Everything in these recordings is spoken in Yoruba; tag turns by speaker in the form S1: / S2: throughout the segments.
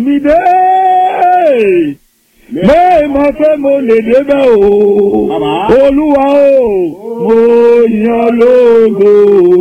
S1: mi dé mẹ́ẹ̀ mọ̀ pé mo lè débẹ̀ o
S2: Bàbá.
S1: olúwa o mo yan lógo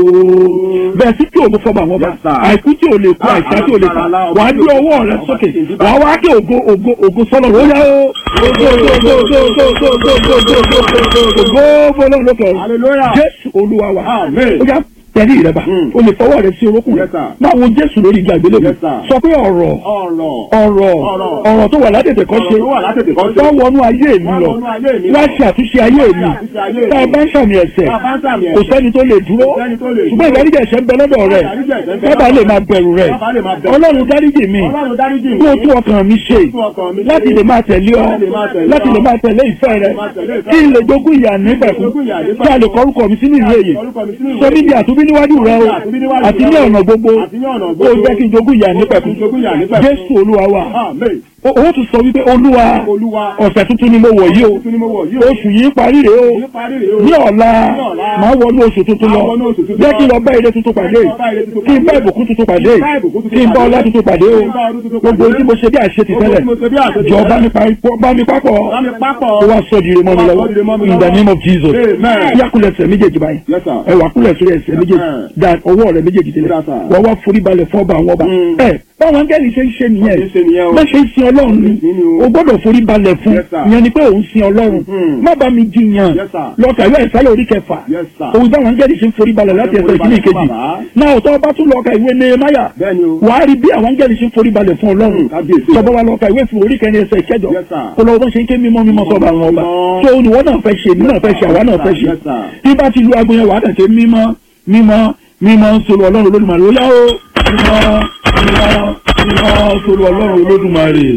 S1: bẹ́ẹ̀ sí kí ògo fọba àwọn ọba
S2: Yes, sir.
S1: àìkú tí ò lè kú
S2: Ah,
S1: àìsá tí ò lè kú
S2: alágbára
S1: wà á gbé ọwọ́ rẹ
S2: ọba
S1: sókè
S2: tí ń dín
S1: wà á wá kí ògo ògo ògo sọ́nà ó yá o ògo ògo ògo ògo ògo ògo ògo ògo ògo ògo ògo fọlọ́run lókè ọ̀run
S2: hallelujah.
S1: jésù olúwa wa
S2: Amen.
S1: ó yá tẹ̀lé ìrẹ́bà
S2: Mm.
S1: o lè fọwọ́ rẹ sí orókùn rẹ
S2: Yes, sir.
S1: máa wo jésù lórí ìgbà ìgbélébùú
S2: Yes, sir.
S1: sọ pé ọ̀rọ̀
S2: ọ̀rọ̀
S1: ọ̀rọ̀
S2: Ọ̀rọ̀.
S1: ọ̀rọ̀ tó wà látètè kọ́ ṣe
S2: Ọ̀rọ̀ tó wà látètè kọ́ ṣe.
S1: tó wọnú ayé mi
S2: Wá
S1: lọ
S2: wọnú ayé mi lọ.
S1: wá ṣe àtúnṣe ayé mi
S2: Wá ṣe àtúnṣe ayé
S1: tá a
S2: mi.
S1: bá ń ṣàmì ẹ̀ṣẹ̀
S2: Tá a bá ń ṣàmì
S1: kò
S2: ẹ̀ṣẹ̀.
S1: sẹ́ni tó lè dúró
S2: Kò sẹ́ni tó lè
S1: ṣùgbọ́n
S2: dúró.
S1: ìdáríjì ẹ̀ṣẹ̀ ń bẹ lọ́dọ̀ rẹ̀
S2: Ìdáríjì ẹ̀ṣẹ̀ ń bẹ
S1: kábà
S2: lọ́dọ̀
S1: lè máa bẹ̀rù rẹ̀
S2: Kábà lè máa bẹ̀rù.
S1: ọlọ́run dáríjì mi
S2: ọlọ́run dáríjì mi.
S1: kí o tún ọkàn mi ṣe
S2: tún ọkàn mi ṣe.
S1: láti lè máa tẹ̀lé ọ
S2: Láti lè máa tẹ̀lé ọ.
S1: láti lè máa tẹ̀lé ìfẹ́ rẹ
S2: máa tẹ̀lé ìfẹ́
S1: kí n
S2: rẹ.
S1: lè jogún ìyà nígbẹ̀kún
S2: jogún ìyà nígbẹ̀kún.
S1: kí a lè kọrúkọ mi sínú ìwé yìí
S2: Orúkọ mi sínú ìwé
S1: sọ mí di àtúbí níwájú rẹ o
S2: àtúnbí níwájú
S1: àti ní
S2: rẹ o.
S1: ọ̀nà gbogbo
S2: Àti ní ọ̀nà
S1: ó
S2: gbogbo.
S1: jẹ́ kí n jogún ìyà
S2: Ó jẹ́ kí
S1: nígbẹ̀kún
S2: n jogún ìyà nígbẹ̀kún.
S1: jésù olúwa wa
S2: Amen.
S1: o ó tún sọ wípé olúwa
S2: Olúwa.
S1: ọ̀sẹ̀ tuntun ni mo wọ̀ yìí o
S2: Tuntun ni mo wọ̀ yìí o.
S1: oṣù yìí parí rèé o
S2: Ní parí rèé o.
S1: ní ọ̀la
S2: Ní ọ̀la.
S1: máa wọnú oṣù tuntun lọ
S2: Máa wọnú oṣù tuntun
S1: jẹ́
S2: lọ.
S1: kí n lọ bá ire tuntun pàdé
S2: Jẹ́ kí n lọ bá ire tuntun
S1: kí n bá
S2: pàdé.
S1: ìbùkún tuntun pàdé
S2: Kí n bá ìbùkún tuntun
S1: kí n bá
S2: pàdé.
S1: ọlá tuntun pàdé o
S2: Kí n bá ọdún tuntun
S1: gbogbo
S2: pàdé.
S1: tí mo ṣe bí àṣetì
S2: Gbogbo
S1: tẹ́lẹ̀
S2: tí mo ṣe bí àṣetì
S1: jọ
S2: tẹ́lẹ̀.
S1: bá mi pa- bá mi pápọ̀
S2: Bá mi pápọ̀.
S1: ó wá sọ di ire mọ́ mi
S2: Ó wá
S1: lọ́wọ́
S2: sọ di ire mọ́ mi
S1: in the
S2: lọ́wọ́.
S1: name of Jesus
S2: Amen.
S1: yá kúlẹ̀ ẹsẹ̀ méjèèjì báyìí
S2: Yes, sir.
S1: ẹ wà kúlẹ̀ sórí ẹsẹ̀ méjèèjì
S2: Amen.
S1: da ọwọ́ rẹ méjèèjì tẹ́lẹ̀
S2: Yes, sir.
S1: wọ́n wá forí balẹ̀ fún ọba àwọn ọba
S2: Mm.
S1: ẹ báwọn angẹ́lì ṣe ń ṣe nìyẹn
S2: Wọ́n ṣe ń ṣe nìyẹn o.
S1: má ṣe ń sin ọlọ́run ni
S2: Nínú o.
S1: o gbọ́dọ̀ forí balẹ̀ fún
S2: Yes, sir.
S1: ìyẹn ni pé òun sin ọlọ́run
S2: Mm.
S1: má bá mi jiyàn
S2: Yes, sir.
S1: lọ́ọ̀kà ìwé ìsálẹ̀ orí kẹfà
S2: Yes, sir.
S1: òun táwọn angẹ́lì ṣe ń forí balẹ̀ láti
S2: Ṣé ń
S1: ẹsẹ̀
S2: forí
S1: ìkíní
S2: balẹ̀ fún
S1: ìkejì
S2: bàbá?
S1: náà ọ̀tọ́ ọba tún lọ́ọ̀kà ìwé nehemiah
S2: Bẹ́ẹ̀ni o.
S1: wàá rí bí àwọn angẹ́lì ṣe ń forí balẹ̀ fún ọlọ́run
S2: Mm, kábíyèsí.
S1: tọ́ba wa lọ́ọ̀kà ìwé fún orí kẹrin ẹsẹ̀ ìkẹjọ
S2: Yes, sir.
S1: kó lọ́wọ́ bó ṣe ń ké mímọ́ mímọ́ sọ́ba àwọn ọba
S2: Mímọ́.
S1: tó olùwọ́ náà fẹ́ ṣe èmi náà fẹ́ ṣe àwa náà fẹ́ ṣe
S2: Yes, sir.
S1: tí bá ti lu aago yẹn wàá tẹ̀sẹ̀ mímọ́ mímọ́ mímọ́ sọ̀rọ̀ ọlọ́run olódùmarè ó yá o mímọ́ mímọ́ mímọ́ sọ̀rọ̀ ọlọ́run olódùmarè.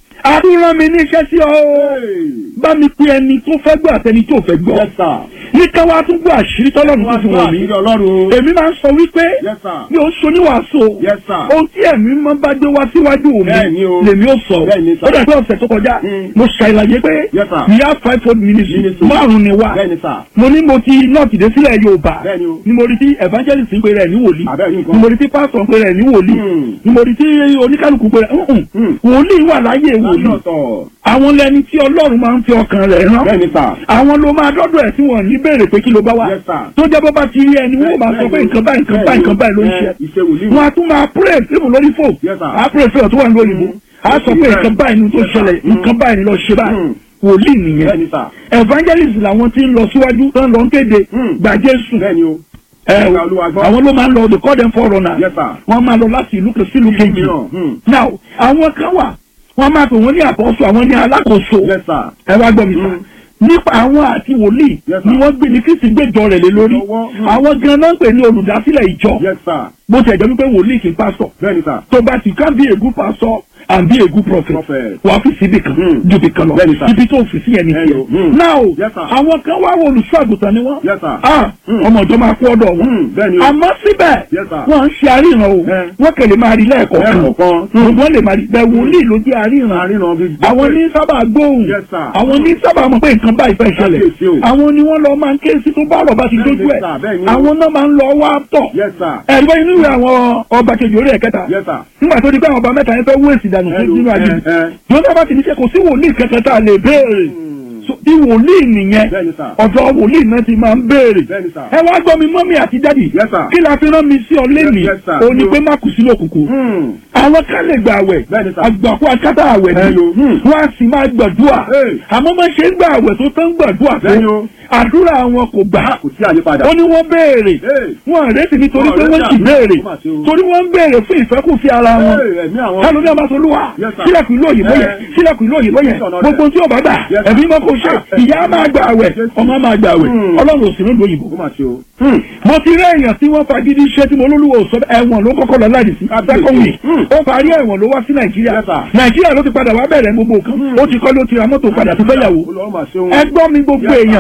S1: àdúrà mi ní iṣẹ́ sí ọ o bá mi pe ẹni tó fẹ́ gbọ́ àtẹni tó fẹ́ gbọ́
S2: Yes, sir.
S1: ní káwá tún gbọ́ àṣírí tọ́lọ́run tó fi wọ̀n mí
S2: Àṣírí Ọlọ́run.
S1: èmi máa ń sọ wípé
S2: Yes, sir.
S1: mi ò ṣoníwàásù o
S2: Yes, sir.
S1: ohun tí ẹ̀mí máa ń bá dé wá síwájú
S2: Bẹ́ẹ̀ni
S1: mi
S2: o.
S1: lèmi ò sọ
S2: Bẹ́ẹ̀ni, sir.
S1: ó dàbí ọ̀sẹ̀ tó kọjá
S2: Mm.
S1: mo ṣàlàyé pé
S2: Yes, sir.
S1: we have five fold ministry
S2: Ministry.
S1: márùn ni wá
S2: Bẹ́ẹ̀ni, sir.
S1: mo ní mo ti nọ́ọ̀tì dé sílẹ̀ Yorùbá
S2: Bẹ́ẹ̀ni o.
S1: ni mo rí tí evangelist ń pe rẹ̀ ní wòlíì
S2: Àbẹ́ẹ̀ni nǹkan.
S1: ni mo rí tí pastor ń pe rẹ̀ ní wòlíì
S2: Mm.
S1: ni mo rí tí oníkálukú pe rẹ̀ "Mm-mm,
S2: Mm.
S1: wòlíì wà láyé wòlíì
S2: Lọ́tọ̀.
S1: àwọn lẹni tí Ọlọ́run máa ń fi ọkàn rẹ̀ rán
S2: Bẹ́ẹ̀ni, sir.
S1: àwọn ló máa dọ́dọ̀ ẹ̀ tí wọ́n ní béèrè pé kí ló bá wá
S2: Yes, sir.
S1: tó jẹ́ bó bá ti rí ẹni wọ́n máa sọ pé nǹkan báyìí nǹkan báyìí nǹkan báyìí ló ń ṣe
S2: Ẹ, Ìṣe wòlíì.
S1: wọn a tún máa pray fíìmù lórí fò
S2: Yes, sir.
S1: a pray fíìmù tó wà ní òyìnbó a sọ pé nǹkan báyìí ni tó ṣẹlẹ̀ nǹkan báyìí ni lọ ṣe báyìí
S2: Mm.
S1: wòlíì nìyẹn
S2: Bẹ́ẹ̀ni, sir.
S1: evangelist làwọn tí ń lọ síwájú tó ń lọ ń kéde
S2: Mm.
S1: gbà Jésù
S2: Bẹ́ẹ̀ni o.
S1: ẹ
S2: Ẹ̀ka Olúwa gbọ́.
S1: àwọn ló máa ń lọ they call them foreigners
S2: Yes, sir.
S1: wọ́n máa lọ láti ìlú kan sí ìlú kejì
S2: mìíràn, hmm.
S1: now àwọn kan wà wọ́n máa pè wọ́n ní àpọ́sù àwọn ní alákòóso
S2: Yes, sir.
S1: ẹ wá gbọ́ mi sá
S2: Mm.
S1: nípa àwọn àti wòlíì
S2: Yes, sir.
S1: ni wọ́n gbé ní kristi gbẹ́jọ rẹ̀ lé lórí
S2: Lọ́wọ́, mm.
S1: àwọn gan náà ń pè ní olùdásílẹ̀ ìjọ
S2: Yes, sir.
S1: bó ti ẹ̀jẹ̀ wípé wòlíì kì í pásọ̀
S2: Bẹ́ẹ̀ni, sir.
S1: tó bá ti ká bí ègún pásọ̀ and be a good prophet
S2: Prophet.
S1: wàá fi síbi kan
S2: Mm.
S1: ju ibi kan lọ
S2: Bẹ́ẹ̀ni, sir.
S1: ibi tó fi sí ẹni
S2: Bẹ́ẹ̀ni o.
S1: tiẹ̀
S2: Mm.
S1: now
S2: Yes, sir.
S1: àwọn kan wá wo olùṣọ́ àgùntàn ni wọ́n
S2: Yes, sir.
S1: ah
S2: Mm.
S1: ọmọ ìjọ máa kú ọ̀dọ̀ wọn
S2: Mm, bẹ́ẹ̀ni o.
S1: àmọ́ síbẹ̀
S2: Yes, sir.
S1: wọ́n ń ṣe àríran o
S2: Eh.
S1: wọ́n kẹ̀lé máa rí lẹ́ẹ̀kọ̀ọ̀kan
S2: Lẹ́ẹ̀kọ̀ọ̀kan.
S1: wọ́n lè máa rí bẹ́ẹ̀ wòlíì ló jẹ́ àríran
S2: Àríran bí.
S1: àwọn ní sábà gbóhùn
S2: Yes, sir.
S1: àwọn ní sábà mọ̀ pé nǹkan báyìí fẹ́ ṣẹlẹ̀
S2: Kábíyèsí o.
S1: àwọn ni wọ́n lọ máa ń ké sí tó bá rọ̀ bá ti
S2: Bẹ́ẹ̀ni,
S1: dójú ẹ̀
S2: sir, bẹ́ẹ̀ni.
S1: àwọn náà máa ń lọ wá tọ̀
S2: Yes, sir.
S1: ẹ̀rọ inú ìwé àwọn ọba kejì orí ẹ̀kẹta
S2: Yes, sir.
S1: nígbà tó di pé àwọn ọba mẹ́ta yẹn fẹ́ wó èsì dànù
S2: Hello,
S1: nínú àjèjì
S2: eh, eh.
S1: jọ́nà bá ti ní ṣe kò sí wòlíì kankan tá a lè béèrè So, tí wòlíì nìyẹn
S2: Bẹ́ẹ̀ni, sir.
S1: ọ̀dọ̀ wòlíì náà ti máa ń béèrè
S2: Bẹ́ẹ̀ni, sir.
S1: ẹ wá gbọ́ mi mọ́mí àti dádì
S2: Yes, sir.
S1: kí la fi rán mi sí ọ lẹ́nìí
S2: Yes, sir.
S1: òun ni pé má kù sínú òkùnkùn
S2: Hmm.
S1: àwọn kan lè gbà àwẹ̀
S2: Bẹ́ẹ̀ni, sir.
S1: àgbàkú akátá àwẹ̀
S2: Bẹ́ẹ̀ni o.
S1: ni wọ́n á sì máa gbàdúrà
S2: Hey.
S1: àmọ́ má ṣe ń gbà àwẹ̀ tó tán gbàdúrà
S2: Bẹ́ẹ̀ni
S1: tó
S2: o.
S1: àdúrà wọn kò gbà
S2: Kò sí àyípadà.
S1: ó ní wọ́n béèrè
S2: Hey.
S1: wọn àrètí nítorí
S2: Wọn
S1: pé wọ́n
S2: àrètí
S1: sì béèrè
S2: àdúrà, ó mà ṣe o.
S1: torí wọ́n ń béèrè fún ìfẹ́kùfẹ́ ara wọn
S2: Hey, ẹ̀mí àwọn.
S1: kálọ̀ ní àbáṣolúwa
S2: Yes, sir.
S1: sílẹ̀kùn ìlú òyìnbó yẹn
S2: Eh.
S1: sílẹ̀kùn ìlú òyìnbó yẹn
S2: Yes, sir.
S1: gbogbo tí ó bá gbà
S2: Yes, sir.
S1: ẹ̀mí mọ́ kò ṣe
S2: Ah,
S1: ìyá máa gbà àwẹ̀
S2: Yes,
S1: ọmọ máa gbà àwẹ̀
S2: Hmm.
S1: ọlọ́run ò sí nílùú òyìnbó
S2: Ó mà ṣe o.
S1: mo ti rí èèyàn tí wọ́n fagídí iṣẹ́ tí mo lólúwo sọ ẹ̀wọ̀n ló kọ́kọ́ lọ láì sí
S2: Kábíyèsí.
S1: second week
S2: Hmm.
S1: ó parí ẹ̀wọ̀n ló wá sí nàìjíríà
S2: Yes, sir.
S1: nàìjíríà ló ti padà wá bẹ̀rẹ̀ gbogbo nǹkan ó ti kọ́ ló ti ra mọ́tò padà tó fẹ́ yàwó
S2: Olúwa mà ṣe o.
S1: ẹ gbọ́ mi gbogbo
S2: Yes, sir.
S1: èèyàn
S2: Yes, sir.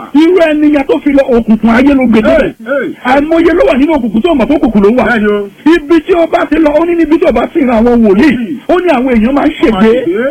S1: irú ẹnìyàn tó fi lọ òkùnkùn ayé ló gbé débẹ̀
S2: Hey, hey.
S1: àìmọye ló wà nínú òkùnkùn tó mọ̀ tó òkùnkùn ló wà
S2: Bẹ́ẹ̀ni o.
S1: ibi tí ó bá ti lọ ó ní níbi tí ó bá sì ran àwọn wòlíì ó ní àwọn èèyàn máa ń ṣègbè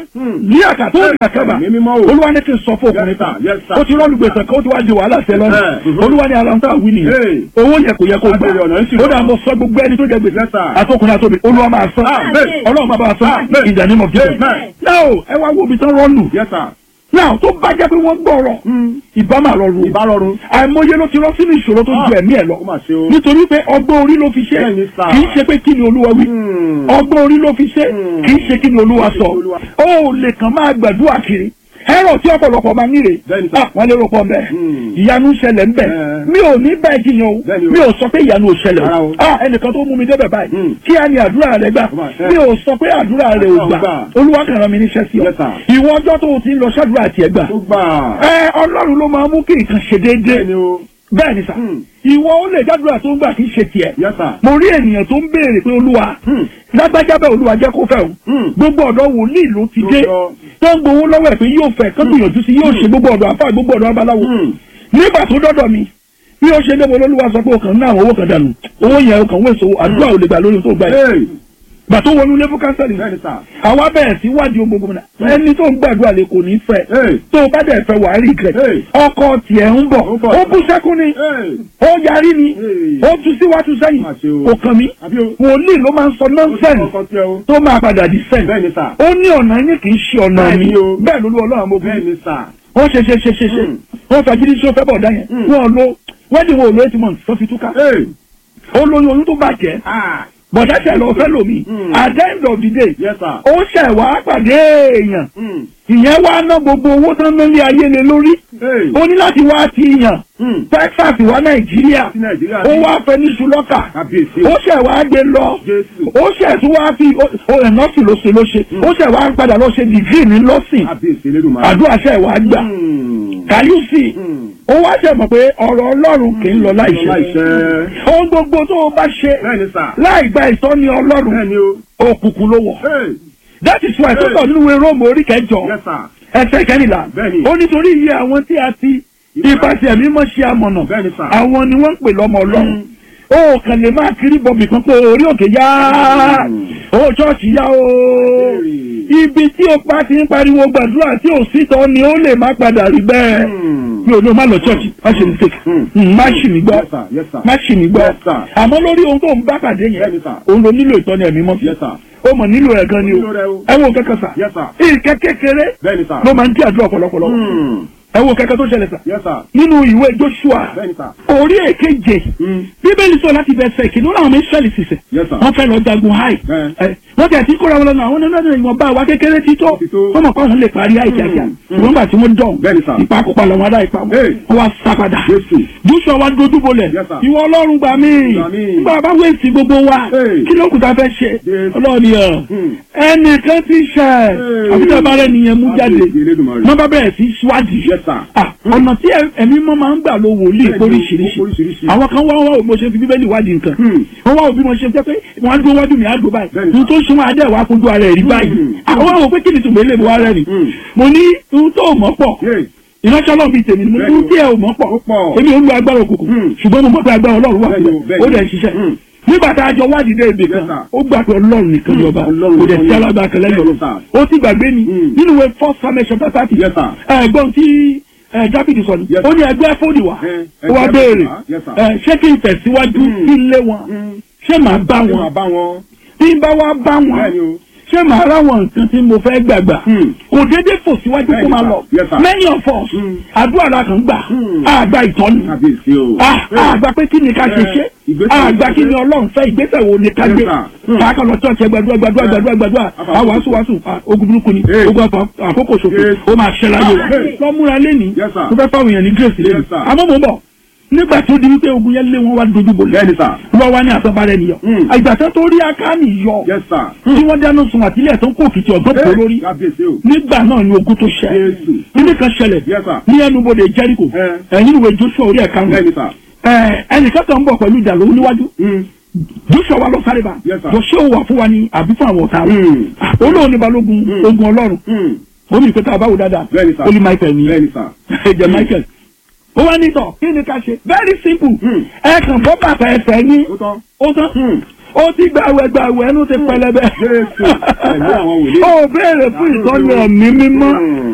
S1: ní àkàtó ní àkàbà
S2: Ẹ̀mí mímọ́ o.
S1: olúwa ní kí n sọ fún ọkùnrin
S2: Yes,
S1: kan
S2: sir. Yes, sir.
S1: ó ti rọ́ọ̀lù gbèsè kan ó ti wá di wàhálà sí ẹ lọ́nà
S2: Eh, mhm.
S1: olúwa ní ara ń tà wí nìyẹn
S2: Hey.
S1: owó yẹn kò yẹ kó gbà
S2: Àbẹ̀rẹ̀ ọ̀nà ń ṣì
S1: ó
S2: wà.
S1: dà mo sọ gbogbo ẹni tó jẹ gbèsè
S2: Yes, sir.
S1: àtọkùnrin àtọbí olúwa máa sọ
S2: Amen.
S1: ọlọ́run máa bá wa sọ
S2: Amen.
S1: in the name of Jesus
S2: Amen.
S1: now ẹ wá wo ibi tán rọ́ọ̀lù
S2: Yes, sir.
S1: now tó bá jẹ́ pé wọ́n gbọ́rọ̀ ìbá máa rọrùn
S2: Ìbárọ̀rùn.
S1: àìmọye ló ti rọ́ sínú ìṣòro tó ju ẹ̀mí ẹ̀ lọ
S2: Ó mà ṣe o.
S1: nítorí pé ọgbọ́n orí ló fi ṣe
S2: Bẹ́ẹ̀ni, sir.
S1: kì í ṣe pé kí ni olúwa wí
S2: Hmm.
S1: ọgbọ́n orí ló fi ṣe
S2: Hmm.
S1: kì í ṣe kí ni olúwa sọ
S2: Olúwa.
S1: ó lè kàn máa gbàdúrà kiri ẹ̀rọ tí ọ̀pọ̀lọpọ̀ máa ń níre
S2: Bẹ́ẹ̀ni, sir.
S1: Ah, wọ́n lérò pọ̀ mbẹ́
S2: Hmm.
S1: ìyanu ń ṣẹlẹ̀ ńbẹ̀
S2: Eh.
S1: mi ò ní bẹ́ẹ̀ jiyàn o
S2: Bẹ́ẹ̀ni o.
S1: mi ò sọ pé ìyanu ò ṣẹlẹ̀
S2: Rárá
S1: o
S2: o.
S1: Ah, ẹnìkan tó mú mi débẹ̀ báyìí
S2: Hmm.
S1: kí á ní àdúrà rẹ gbà
S2: Ó mà ṣe.
S1: mi ò sọ pé àdúrà rẹ ò
S2: Ó
S1: gbà
S2: gbà.
S1: olúwa kàn rán mi níṣẹ́ sí ọ
S2: Yes, sir.
S1: ìwọ ọjọ́ tó o ti ń lọ ṣàdúrà tiẹ̀ gbà
S2: Ó gbà.
S1: ẹ ọlọ́run ló máa mú kí nǹkan ṣe déédéé
S2: Bẹ́ẹ̀ni o.
S1: bẹ́ẹ̀ ni sà
S2: Hmm.
S1: ìwọ ó lè jádùúrà tó ń gbà kí n ṣe tiẹ̀
S2: Yes, sir.
S1: mo rí ènìyàn tó ń béèrè pé olúwa
S2: Hmm.
S1: lágbájá bẹ́ẹ̀ olúwa jẹ́ kó fẹ́ o
S2: Hmm.
S1: gbogbo ọ̀dọ́ wòlíì ló ti
S2: Ló
S1: dé
S2: sọ.
S1: tó ń gbowó lọ́wọ́ ẹ̀ pé yóò fẹ́ kán gbìyànjú sí yóò ṣe gbogbo ọ̀dọ́ àfáà gbogbo ọ̀dọ́ abaláwo
S2: Hmm.
S1: nígbà tó dọ́dọ̀ mi bí ó ṣe débò lólúwa sọ pé o kàn ní àwọn owó kan dànù owó yẹn o kàn wéṣọ àdúrà ò lè gbà lórí tó gbà yìí
S2: Hey.
S1: gbà tó wọnú lébú kánsẹ́lì
S2: Bẹ́ẹ̀ni, sir.
S1: àwa bẹ̀rẹ̀ sí wádìí ohun gbogbo náà ẹni tó ń gbàdúrà lè kò ní fẹ́
S2: Hey.
S1: tó o bá dẹ̀ fẹ́ wàá rí ìkẹ́
S2: Hey.
S1: ọkọ tiẹ̀ ń bọ̀
S2: Ó ń bọ̀.
S1: ó bú sẹ́kún ni
S2: Hey.
S1: ó yarí ni
S2: Hey.
S1: ó tu síwájú sẹ́yìn
S2: Má ṣe o.
S1: kò kàn mí
S2: Àbí o.
S1: wòlíì ló máa ń sọ
S2: Ó ti
S1: nọ́ńsẹ̀nsì
S2: kọ́kọ́ tí ẹ o.
S1: tó máa padà di sẹ́yìn
S2: Bẹ́ẹ̀ni, sir.
S1: ó ní ọ̀nà yín kì í ṣe ọ̀nà mi
S2: Bẹ́ẹ̀ni o.
S1: bẹ́ẹ̀ ló lú ọlọ́run àmọ́ obìnrin
S2: Bẹ́ẹ̀ni, sir.
S1: wọ́n ṣe ṣe ṣe ṣe ṣe
S2: Mm.
S1: wọ́n fagídí sí ó fẹ́ bọ̀ dá yẹn
S2: Mm.
S1: wọ́n lo wedding wo lo eight months tó fi túká
S2: Hey.
S1: ó lóyún oyún tó bàjẹ́
S2: Ah.
S1: bọ̀dá ṣẹ̀ lọ fẹ́ lómi
S2: Mm.
S1: at the end of the day
S2: Yes, sir.
S1: ó ṣẹ̀ wá pàdé èèyàn
S2: Hmm.
S1: ìyẹn wá ná gbogbo owó tán lórí ayé lé lórí
S2: Hey.
S1: ó ní láti wá ti yàn
S2: Hmm.
S1: Texas wá Nàìjíríà
S2: Sí Nàìjíríà.
S1: ó wá fẹ́ ní ṣùlọ́kà
S2: Kábíyèsí.
S1: ó ṣẹ̀ wá gbé lọ
S2: Jésù.
S1: ó ṣẹ̀ tún wá fi ó ẹ̀ nọ́ọ̀sì ló ṣe ló ṣe ó ṣẹ̀ wá padà lọ ṣe dìgírì ní lọ́sìn
S2: Kábíyèsí Elédùmarè.
S1: àdúrà ṣẹ̀ wá gbà
S2: Hmm.
S1: kàyúsì
S2: Hmm.
S1: ó wá ṣẹ̀ mọ̀ pé ọ̀rọ̀ Ọlọ́run kì í lọ láìṣẹ
S2: Láìṣẹ́.
S1: ohun gbogbo tó o bá ṣe
S2: Bẹ́ẹ̀ni, sir.
S1: láì gba ìtọ́ni Ọlọ́run
S2: Bẹ́ẹ̀ni o.
S1: òkùnkùn ló wọ̀
S2: Hey.
S1: that is why tó sọ nínú ìwé Róòmù orí kẹjọ
S2: Yes, sir.
S1: ẹsẹ̀ kẹrìnlá
S2: Bẹ́ẹ̀ni.
S1: ó nítorí iye àwọn tí a ti ipasẹ̀ mímọ́ ṣe amọ̀nà
S2: Bẹ́ẹ̀ni, sir.
S1: àwọn ni wọ́n ń pè lọ́mọ Ọlọ́run ó kàn lè máa kiri bọ̀bì kan pé orí òkè yá ó ṣọ́ọ̀ṣì yá o ibi tí o pa ti ń pariwo gbàdúrà tí ò sí tọ́ ni ó lè má padà rí bẹ́ẹ̀
S2: Hmm.
S1: mi ò ní o má lọ ṣọ́ọ̀ṣì má ṣe ní fake
S2: Hmm.
S1: Mm, má ṣì mí gbọ́
S2: Yes, sir. Yes, sir.
S1: má ṣì mí gbọ́
S2: Yes, sir.
S1: àmọ́ lórí ohun tó ń bá pàdé yẹn
S2: Bẹ́ẹ̀ni, sir.
S1: òun ló nílò ìtọ́ni ẹ̀mí mọ́
S2: Yes, sir.
S1: ó mọ̀ nílò rẹ̀ gan ni o
S2: Nílò rẹ̀ o.
S1: ẹ wo kẹ́kẹ́ sà
S2: Yes, sir.
S1: ìkẹ́ kékeré
S2: Bẹ́ẹ̀ni, sir.
S1: ló máa ń dí àdúrà ọ̀pọ̀lọpọ̀lọ
S2: Hmm.
S1: ẹ wo kẹ́kẹ́ tó ṣẹlẹ̀ sà
S2: Yes, sir.
S1: nínú ìwé Joshua
S2: Bẹ́ẹ̀ni, sir.
S1: orí èkeje
S2: Hmm.
S1: bíbélì sọ láti bẹ̀sẹ̀ kìnnú làwọn ọmọ Ísírẹ́lì sísẹ̀
S2: Yes, sir.
S1: wọ́n fẹ́ lọ jagun háì
S2: Bẹ́ẹ̀.
S1: ẹ, wọ́n tẹ̀ tí kóra wọn lọ́nà àwọn nínú ẹ̀dùn ìwọ̀nba àwa kékeré ti tó
S2: Ti tó.
S1: wọ́n mọ̀ pé àwọn lè parí háì kíákíá
S2: Mm.
S1: ìwọ̀n gbà tí wọ́n dọ̀
S2: Bẹ́ẹ̀ni, sir.
S1: ìpakópa lọ́wọ́ adá ìpa wọn
S2: Hey.
S1: wọ́n wá sá padà
S2: Jésù.
S1: Joshua wa dojú bolẹ̀
S2: Yes, sir.
S1: ìwọ Ọlọ́run gbà mí
S2: Gbà mí.
S1: nígbà bá wéèsì gbogbo wa
S2: Hey.
S1: kí ló kù tá a fẹ́ ṣe
S2: Yes.
S1: Ọlọ́run yẹn
S2: Hmm.
S1: ẹnìkan ti ṣẹ̀
S2: Hey.
S1: àbí tí a bá rẹ̀ nìyẹn mú jáde
S2: Kábíyèsí Elédùmarè.
S1: wọ́n bá bẹ̀rẹ̀ sí síwádìí
S2: Yes, sir.
S1: Ah, ọ̀nà tí ẹ- ẹ̀mí mọ́ máa ń gbà lo wòlíì
S2: Bẹ́ẹ̀ni,
S1: oríṣiríṣi
S2: oríṣiríṣi.
S1: àwọn kan wá wá mo ṣe fi bíbélì wádìí nǹkan
S2: Hmm.
S1: wọ́n wá òbí mo ṣe jẹ́ pé wọ́n á dúró wájú mi á dúró báyìí
S2: Bẹ́ẹ̀ni.
S1: ohun tó súnmọ́ adé wàá fojú ara ẹ̀ rí báyìí
S2: Hmm.
S1: àwọn àwọn pé kí ni tùmọ̀ ilé mi wá rẹ̀ ni
S2: Hmm.
S1: mo ní ohun tó mọ̀ pọ̀
S2: Yes.
S1: ìránṣẹ́ ọlọ́run bíi tèmi ni mo ní
S2: Bẹ́ẹ̀ni.
S1: ohun tí ẹ ò mọ̀ pọ̀
S2: Ó pọ̀.
S1: èmi ò ń lo agbára òkùnkùn
S2: Hmm.
S1: ṣùgbọ́n mo mọ̀ pé agbára ọlọ́run wà
S2: Bẹ́ẹ̀ni o,
S1: síbẹ̀
S2: bẹ́ẹ̀ni.
S1: ó dẹ̀ ń ṣiṣẹ́
S2: Hmm.
S1: nígbà tá a jọ wádìí dé ibì kan
S2: Yes, sir.
S1: ó gbà pé ọlọ́run nìkan ni ọba
S2: Ọlọ́run
S1: kò dẹ̀
S2: nìkan
S1: sí
S2: ni.
S1: alágbára kan lẹ́yìn
S2: Bẹ́ẹ̀ni,
S1: ọlọ́run
S2: sir.
S1: ó ti gbàgbé ni
S2: Hmm.
S1: nínú ìwé first Samuel chapter thirty
S2: Yes, sir.
S1: ẹ̀gbọ́n tí ẹ, Dáfídì sọ ni
S2: Yes,
S1: ó
S2: sir.
S1: ní ẹgbẹ́ fóònù wá
S2: Eh,
S1: ó wá
S2: ẹgbẹ́
S1: béèrè
S2: wá. Yes, sir.
S1: ẹ, ṣé kí n tẹ̀síwájú
S2: Hmm.
S1: kí n lé wọn
S2: Hmm.
S1: ṣé màá bá
S2: Ṣé
S1: wọn
S2: máa bá wọn?
S1: tí n bá wá bá wọn
S2: Bẹ́ẹ̀ni o.
S1: ṣé màá ráwọn nǹkan tí mo fẹ́ gbàgbà
S2: Hmm.
S1: kò déédéé fò síwájú kó
S2: Bẹ́ẹ̀ni,
S1: máa
S2: sir.
S1: lọ
S2: Yes, sir.
S1: many of us
S2: Hmm.
S1: àdúrà la kàn gbà
S2: Hmm.
S1: àgbà ìtọ́ni
S2: Kábíyèsí o.
S1: àgbà pé kí ni ká ṣe
S2: Eh,
S1: ṣe
S2: ìgbésẹ̀
S1: àgbà
S2: wo
S1: kí ni
S2: ni ká
S1: ọlọ́run fẹ́ ìgbésẹ̀ wo ni ká
S2: Yes,
S1: gbé
S2: sir. Hmm.
S1: káàkiri lọ church gbàdúrà gbàdúrà gbàdúrà gbàdúrà
S2: Àfàkókò.
S1: àwọn wàásù wàásù ah, ogun burúkú ni
S2: Hey.
S1: ogun àfà- àkókò ṣòfò
S2: Yes.
S1: ó máa ṣẹlẹ̀ ayé wa
S2: Hey.
S1: lọ́múra lẹ́ni
S2: Yes, sir.
S1: mo fẹ́ fáwọn èèyàn ní grace lẹ́nu
S2: Yes, sir.
S1: àmọ́ mo ń bọ̀ nígbà tí ó di wípé ogun yẹn lé wọn wá dojú bolẹ̀
S2: Bẹ́ẹ̀ni, sir.
S1: wọ́n wá ní àtọ́bárẹ́ nìyọ
S2: Hmm.
S1: àgbàtà tó rí akáni yọ
S2: Yes, sir.
S1: tí wọ́n dáná sun àtìlẹ̀ tó ń kó òkìtì ọ̀gbọ́n tó lórí
S2: Kábíyèsí o.
S1: nígbà náà ni ogun tó ṣẹ
S2: Jésù.
S1: kíní kan ṣẹlẹ̀
S2: Yes, sir.
S1: ní ẹnubodè Jẹ́ríkò
S2: Eh.
S1: ẹ̀yìn ìwé Joshua orí ẹ̀ka wọn
S2: Bẹ́ẹ̀ni, sir.
S1: ẹnìkan kan ń bọ̀ pẹ̀lú ìjà lówó níwájú
S2: Hmm.
S1: Joshua wa lọ sáré bá
S2: Yes, sir.
S1: Joshua wà fún wa ní àbí fún àwọn ọ̀tá rẹ̀
S2: Hmm.
S1: olóòn ní balógun
S2: Hmm.
S1: ogun ọlọ́run
S2: Hmm.
S1: omi ìpẹ́tà àbáwò dáadáa
S2: Bẹ́ẹ̀ni, sir.
S1: olú Michael ní
S2: Bẹ́ẹ̀ni, sir.
S1: ẹ̀jẹ̀ Michael ó wá nítọ̀ kí ni ká ṣe very simple
S2: Hmm.
S1: ẹ kàn bọ́ bàtà ẹsẹ̀ yín
S2: Ó tán.
S1: ó tán
S2: Hmm.
S1: ó ti gbàwẹ̀ gbàwẹ̀ ẹnu ti pẹlẹbẹ
S2: Jésù, ẹ̀mí àwọn wòlíì.
S1: ó béèrè fún ìtọ́ni ẹ̀mí mímọ́
S2: Hmm.